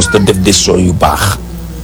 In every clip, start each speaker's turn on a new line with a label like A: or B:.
A: mos ta def décision yu baax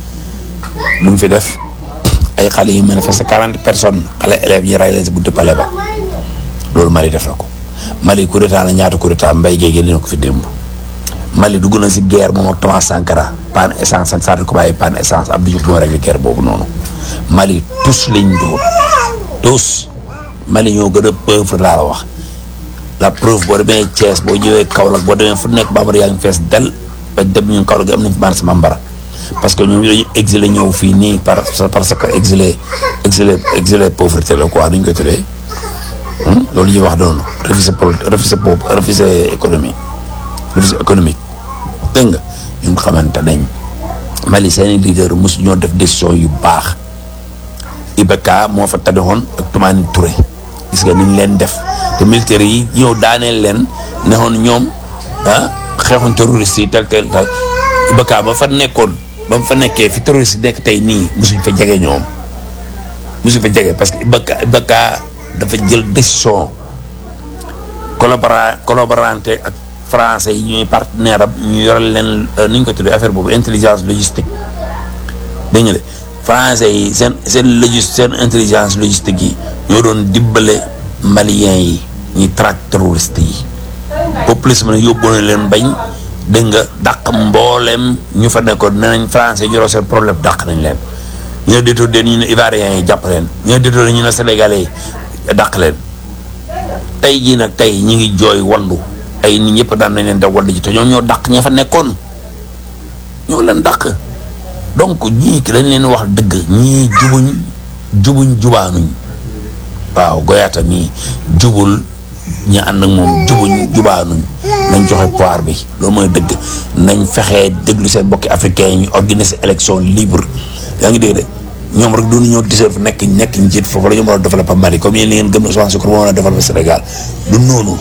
A: lu mu fi def ay xale yu manifester quarante personnes xale élèves yi ray leen si buntu palais ba loolu Mali def na ko Mali coup d'état la ñaata coup d'état mbay géej gi ko fi démb Mali dugg na si guerre moom ak Thomas Sankara panne essence san Sadou Koubaye panne essence Abdou Diouf moo réglé guerre boobu noonu Mali tous lañ dóor tous Mali ñoo gën a pauvre laa la wax la preuve boo demee Thiès boo ñëwee Kaolack boo demee fu nekk bambara yaa ngi fees del ba dem ñun Kaolack gi am nañ fi marché Bambara parce que ñoom dañu exilé ñëw fii nii par parce que exilé exilé exilé pauvreté la quoi duñ koy tuddee loolu ñuy wax noonu refusé pol refusé po refusé économie refusé économique dégg nga ñu xamante nañ Mali seeni leader mosu ñoo def décision yu baax IBK moo fa taddoon ak Toumani Touré gis nga ni ñu leen def te militaires yi ñëw daaneel leen nexoon ñoom ah xeexoon terroriste yi tel tel tel IBK ba fa nekkoon ba mu fa nekkee fi terroriste yi nekk tey nii mosuñ fa jege ñoom mosuñ fa jege parce que IBK IBK dafa jël décision collabora collaborante ak français yi ñuy partenaire am ñu yoral leen ni ñu ko tuddee affaire boobu intelligence logistique dégg nga de français yi seen seen logis seen intelligence logistique yi ñoo doon dimbale maliens yi ñuy traque terroriste yi populisme ne yóbbu na leen bañ dégg nga dàq mboolem ñu fa nekkoon nee nañ français ñu seen problème dàq nañ leen ñu ne déetoo den ñu ne ivoiriens yi jàpp leen ñu ne déetoo ñu ne sénégalais yi dàq leen tey jii nag tey ñi ngi jooy wallu ay nit ñëpp daan nañ leen da wallu ji te ñoom ñoo dàq ña fa nekkoon ñoo leen dàq donc ñii ki dañ leen wax dëgg ñii jubuñ jubuñ jubaanuñ waaw goyaata mii jubul ñi ànd ak moom jubuñ jubaanuñ nañ joxe pouvoir bi loolu mooy dëgg nañ fexee déglu seen bokki africain yi ñu organiser élection libre yaa ngi dégg de ñoom rek duñu ñoo deserve nekk nekk njiit foofu la ñu mën a développer Mali comme yéen li ngeen gëm ne Ousmane Sonko moo mën a développer Sénégal du noonu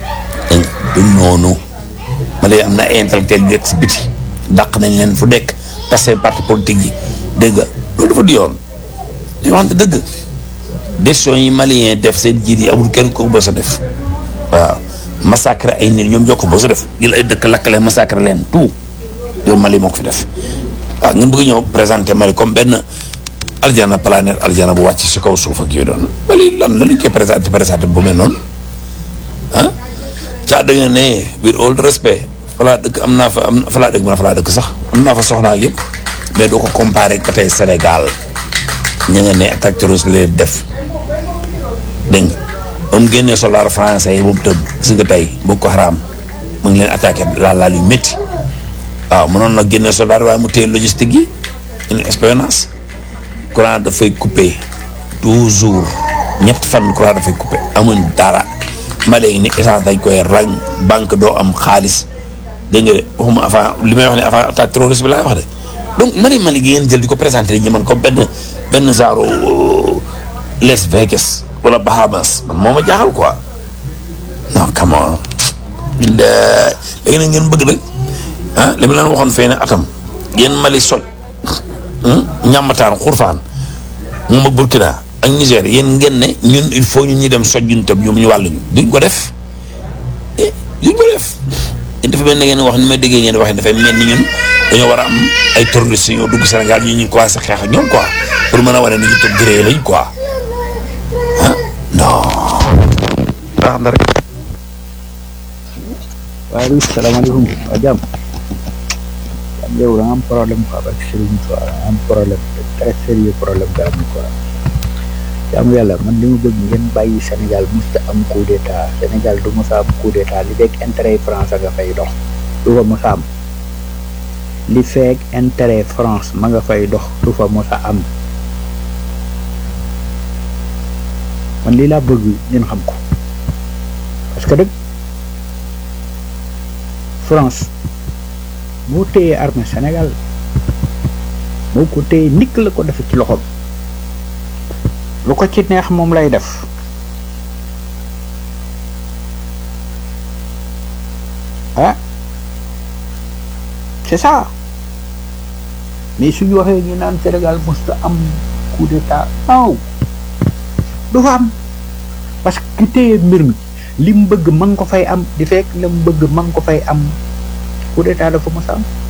A: du noonu Mali am na ay intellectuel yu nekk si biti dàq nañ leen fu nekk tas seen parti politique yi dégg nga loolu dafa di yoon ñu waxante dëgg décision yi malien def seen jiit yi amul kenn ko bës a def waaw massacre ay nit ñoom ñoo ko bës a def jël ay dëkk lakkale massacre leen tout loolu Mali moo ko fi def waaw ngeen bëgg ñëw présenter Mali comme benn aljana planète aljana bu wàcc si kaw suuf ak yooyu doon Mali lan la ñu koy présenté présenté bu mel noonu ah caa da nga ne with all respect falaa dëkk am naa fa am falaa dëkk mën a falaa dëkk sax am naa fa soxnaa yëpp mais doo ko comparé ba tey Sénégal ña nga ne attaque terroriste leen def dégg nga ba mu génnee soldat français yi boobu tëb gis nga tey Boko Haram mu ngi leen attaqué laal laal yu métti waaw mënoon na génne soldat waaye mu téye logistique yi une expérience courant dafay coupé toujours ñett fan courant dafay coupé amuñ dara ma léegi ni essence dañ koy rang banque doo am xaalis dégg nga de waxuma avant li may wax ne avant attaque terroriste bi laay wax de donc Mali Mali gi ngeen jël di ko présenté ñi man comme benn benn genre Las Vegas wala Bahamas man moo ma jaaxal quoi non come on léegi nag ngeen bëgg nag ah li ma leen waxoon fee ne atam yéen Mali soj ñàmmataan xurfaan moom ak Burkina ak Niger yéen ngeen ne ñun il faut ñun ñu dem soj ñun tam ñoom ñu wàll ñu duñ ko def duñ ko def yéen dafa mel ne ngeen wax ni may déggee ngeen waxee dafay mel ni ñun dañoo war a am ay terroristes ñoo dugg Sénégal ñu ñu commencé xeex ak ñoom quoi pour mën a wane ni ñu tëb gré lañ quoi ah non. baax na rek.
B: waaleykum salaamaaleykum waa jàmm jàmm yow da nga am problème quoi parce que Serigne quoi da nga am problème très sérieux problème nga am quoi jàmm yàlla man li mu bëgg ngeen bàyyi Sénégal musta am coup d'état Sénégal du musa am coup d'état li fekk intérêt yi France nga fay dox du fa musa am li fekk intérêt France ma nga fay dox du fa musa am man lii laa bëgg ngeen xam ko parce que dëgg France moo téye armée Sénégal moo ko téye nikk la ko defe ci loxoom lu ko ci neex moom lay def ah c'est ça mais suñu waxee ñu naan Sénégal musta am coup d'état non du fa am parce que ki téye mbir mi li mu bëgg ma nga ko fay am di fekk la mu bëgg ma nga ko fay am coup d'état dafa mos a am